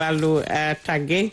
wàllu tàgge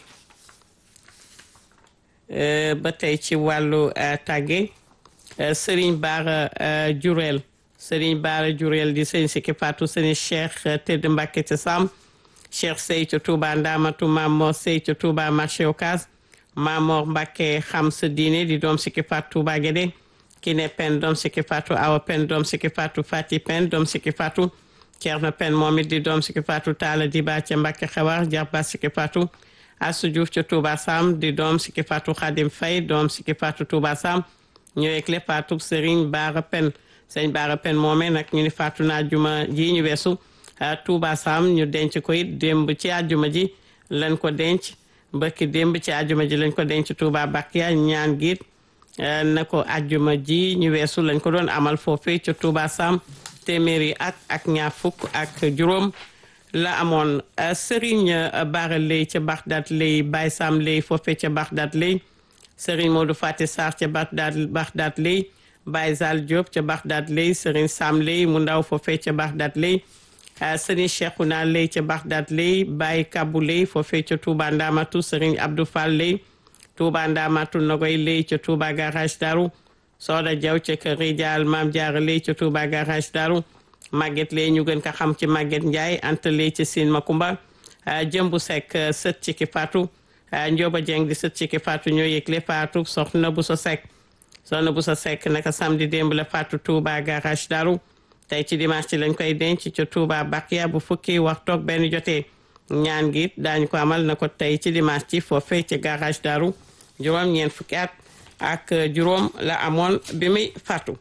ba tey ci wàllu tàgge Serigne Bara Jurel Serigne Bara Jurel di sëñ Sikki Fatou sëñ Cheikh Tedd Mbacke ca Sam Cheikh Sey ca Touba Ndamatu Mamor Sey ca Touba marché Ocass Mamor Mbacke xam sa diine di doom Sikki Fatou Touba Guédé Kiné Pen doom Sikki Fatou Awa Pen doom Sikki Fatou Fati Pen doom Sikki Fatou Thierno Pen moom it di doom Sikki Fatou Talla Diba ca Mbacke Xewar Jarba Sikki Fatou Assou Diouf ca Touba Sam di doom Sikki Fatou Khadim Faye doom Sikki Fatou Touba Sam ñëwee clé Fatou Serigne Bara Pen sëñ Bara Pen moomee nag ñu ni Fatou na juma ji ñu weesu Touba Sam ñu denc ko it démb ci àjjuma ji lañ ko denc mbëkki démb ci àjjuma ji lañ ko denc Touba Bakia ñaan giit na ko àjjuma ji ñu weesu lañ ko doon amal foofee ca Touba Sam téeméeri at ak ñaar fukk ak juróom la amoon Serigne Bara Lay ca Bagdad Lay Baye Sam Lay foofee ca Bagdad Lay Serigne Modou Fati Sarr ca Bagdad Bagdad Lay Baye Zal Diop ca Bagdad Lay Serigne Sam Lay mu ndaw foofee ca Bagdad Lay Serigne Cheikhouna Lay ca Bagdad Lay Baye Kabou Lay foofee ca Touba Ndamatu Serigne Abdou Fall Lay Touba Ndamatu Nogoy Lay ca Touba Garage Daru Soda Diaw ca Kër Rijaal Maam Jaara Lay ca Touba Garage Daru Maguette Lay ñu gën ko xam ci Maguette Ndiaye Anta Lay ci Sine Makumba Jëmbu Seck sët ci ki Fatou Njóoba Jeng di sët ci ki Fatou ñoo yëgle Fatou soxna bu sa Seck soxna bu sa Seck naka samedi démb la Fatou Touba Garage Daru tey ci dimanche ci lañ koy denc ca Touba Bakia bu fukki waxtu ak benn jotee ñaan gi daañu ko amal na ko tey ci dimanche ci foofee ci Garage Daru juróom ñeent fukki at ak juróom la amoon bi muy faatu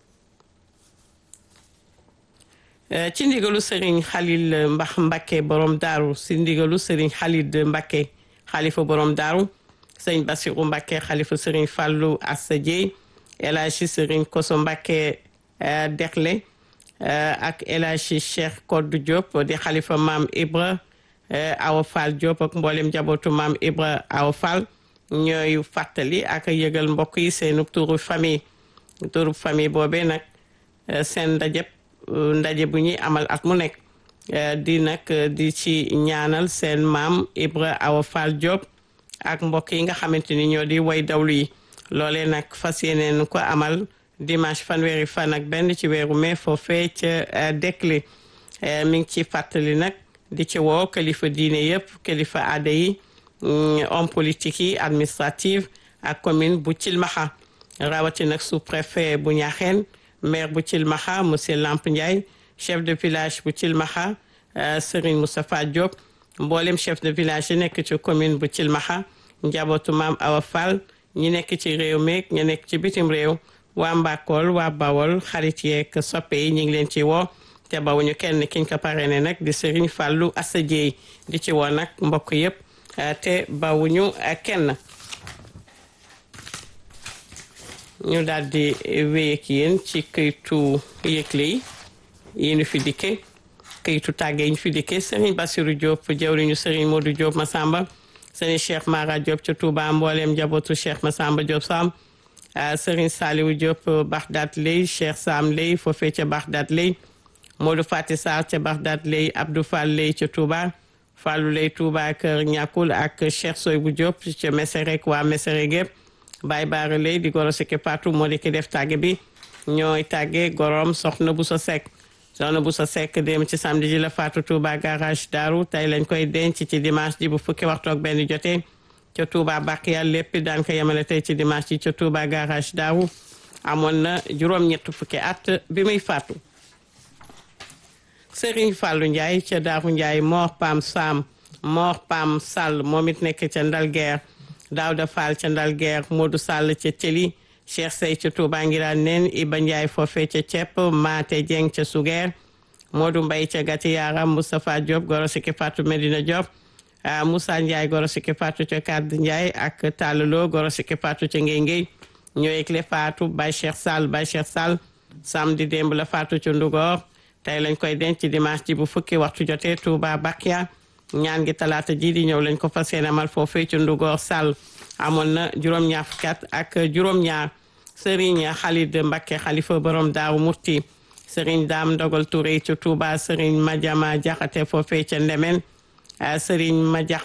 ci ndigalu Serigne Khalil Mbax Mbakke borom daaru si ndigalu Serigne Khalid Mbakke xalifa borom daaru sëñ Basiru Mbakke xalifa Serigne Fallou Assa Dieye El Hadji Serigne Koso Mbakke Dekle ak El Hadji Cheikh Koddu Diop di xalifa maam Ibra Awa Fall Diop ak mboolem njabootu maam Ibra Awa Fall ñooy fàttali ak yëgal mbokk yi seenu turu famille turu famille boobee nag seen ndajeb ndaje bu ñuy amal at mu nekk di nag di ci ñaanal seen maam Ibra Awa Fall Diop ak mbokk yi nga xamante ni ñoo di way dawlu yi loolee nag fas yéeneen ko amal dimanche fanweeri fan ak benn ci weeru mai foofee ca Dekle mi ngi ci fàttali nag di ci woo kilifa diine yëpp kilifa aada yi homme politique yi administrative ak commune bu Cilmaxa rawati nag sous préfet bu Ñaaxeen maire bu Cilmaxa monsieur Lamp Ndiaye chef de village bu Cilmaxa Serigne Moustapha Diop mboolem chef de village yi nekk ci commune bu Cilmaxa njabootu maam Awa Fall ñi nekk ci réew meeg ñi nekk ci bitim réew waa Mbakol waa Bawol xarit yeeg soppe yi ñu ngi leen ci woo te bawuñu kenn kiñ ko parrainé nag di Serigne Fallou Assa Dieye di ci woo nag mbokk yëpp te bawuñu kenn ñu daal di wéy ak yéen ci këytu yëgle yi yi ñu fi dikke këytu tàgge yi ñu fi dikke Serigne Bassirou Diop jawriñu Serigne Modou Diop Massamba Serigne Cheikh Mara Diop ca Touba mbooleem njabootu Cheikh Massamba Diop Sam Serigne Saliou Diop Bagdad lay Cheikh Sam lay foofee ca Bagdad lay Modou Fati Sarr ca Bagdad lay Abdou Fall lay ca Touba Fallou lay Touba kër ñàkkul ak Cheikh Soybou Diop ca Messerek waa Messerek gépp Baye Baara lay di goro Sikki Fatou moo di ki def tàgge bi ñooy tàgge gorom soxna bu sa sekk soxna bu sa sekk dem ci samedi ji la Fatou Touba garage Daaru tey lañ koy denc ci dimanche ji bu fukki waxtu ak benn jotee ca Touba Bakiya lépp daan ko yemale tey ci dimanche ji ca Touba garage Daaru amoon na juróom-ñett fukki at bi muy faatu Serigne Fallou Ndiaye ca Daaru Ndiaye Mor Pam Sam Mor Pam Sall moom it nekk ca Ndalguer Daouda Fall ca Ndalguer Modou Sall ca Thieli Cheikh Sey ca Touba Ngiraan nen Iba Ndiaye foofe ca Cepp Maate Dieng ca Sugeer Modou Mbaye ca Gati Yaram Moustapha Diop goro Sikki Fatou Medina Diop Moussa Ndiaye goro Sikki Fatou ca Kadd Ndiaye ak Tallalo goro Sikki Fatou ca Ngey Ngey ñoo yëgle Fatou Baye Cheikh Sall Baye Cheikh Sall samedi démb la Fatou ca Ndugor tey lañ koy denc dimanche ji bu fukki waxtu jotee Touba Bakia ñaan gi talaata ji di ñëw lañ ko fas yéene amal foofee ci Ndugor Sall amoon na juróom-ñaar fukki at ak juróom-ñaar Serigne Khalid Mbacké xalifa borom Daaru Murti Serigne Dame Ndogal Touré ci Touba Serigne Madiama Jaxate foofee ca Ndemen Serigne Madiak